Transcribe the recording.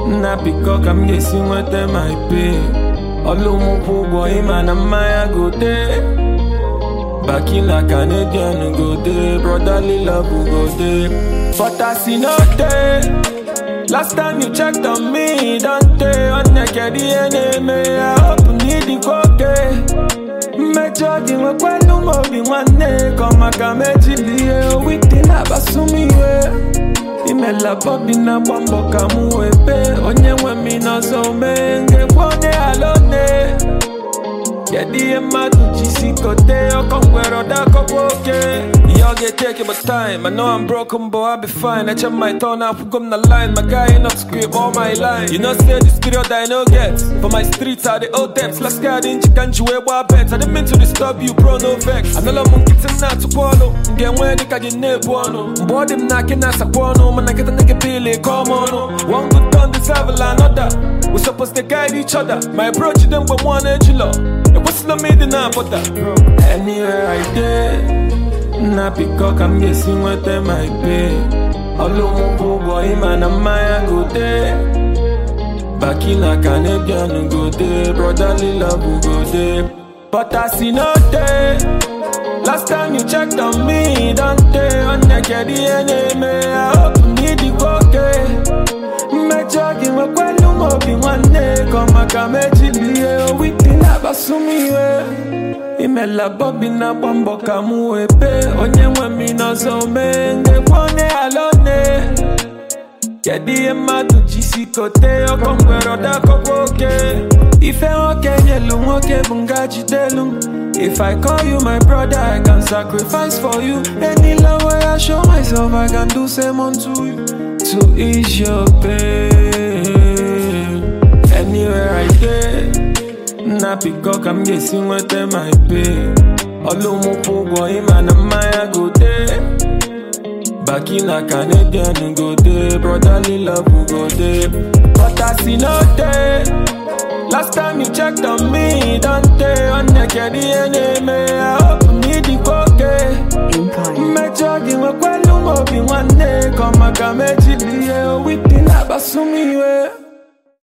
nna biko ka m ga-esi nweta my pay ọlụ m kwụ ụgwọ ịma na mmanya gote bakila canadian gote brotherly love gote but as e no dey last time you checked on me e don tey onye kedu ihe na-eme ya hope n'idikwa oke mmejọ gị nwekwelu m obi nwanne ka ọ maka mejili ihe owite na-akpasu m iwe imela bobi na-agba mbọ ka m wee bee onye nwe m n'ọzọ mee ngekwe onye ala one kedu ihe mmadụ ji si kote ọkọ ngwere ọdakọkwa oke ihe ọ ga-eteke but time I know I'm broken but I'll be fine eche my turn akwụgo m na line my guy enough script all my line you know say this period I no get for my streets I dey owe debts last guy dị nchika nji wee gbaa bet I didn't mean to disturb you bro no vex anụla m nkịtị m na-atụkwa ọnụ m ga-enwe dịka gị na-ebu ọnụ mgbe ọ dị m na akị na-asakwa ọnụ mana nkịta nigga pili ka ọm ọnụ one good turn deserve another we supposed to guide each other my bro jide mgbe mụọ na-ejilọ ekwesịla m ịdị na-apụta anywhere I dey nna biko ka m ga-esi nweta my pay ọlụ m kwụ ụgwọ ịma na mmanya gote bakila canadian gote brotherly love gote but as e no dey last time you checked on me e don tey onye kedu ihe na-eme ya hope n'idikwa oke mmejọ gị nwekwelu m obi nwanne ka ọ maka mejili ihe owite na-akpasu m iwe imela bobi na-agba mbọ ka m wee bee onye nwe m n'ọzọ mee ngekwe onye ala one kedu ihe mmadụ ji si kote ọkọ ngwere ọdakọkwa oke ife nwoke nyelu nwoke bụ nga jidelu m If I call you my brother, I can sacrifice for you. Any love way I show myself, I can do same unto you. To ease your pain. Anywhere I dey, nna biko ka m ga-esi nweta my pay. Ọlụ m kwụ ụgwọ ịma na mmanya gote. Bakila Canadian gote, brotherly love gote. But as e no dey, last time you checked on me, e don tey onye kedu ihe na-eme ya hope n'idikwa oke. Empire. mmejọ gị nwekwelu m obi nwanne ka ọ maka mejili ihe owite na-akpasu m iwe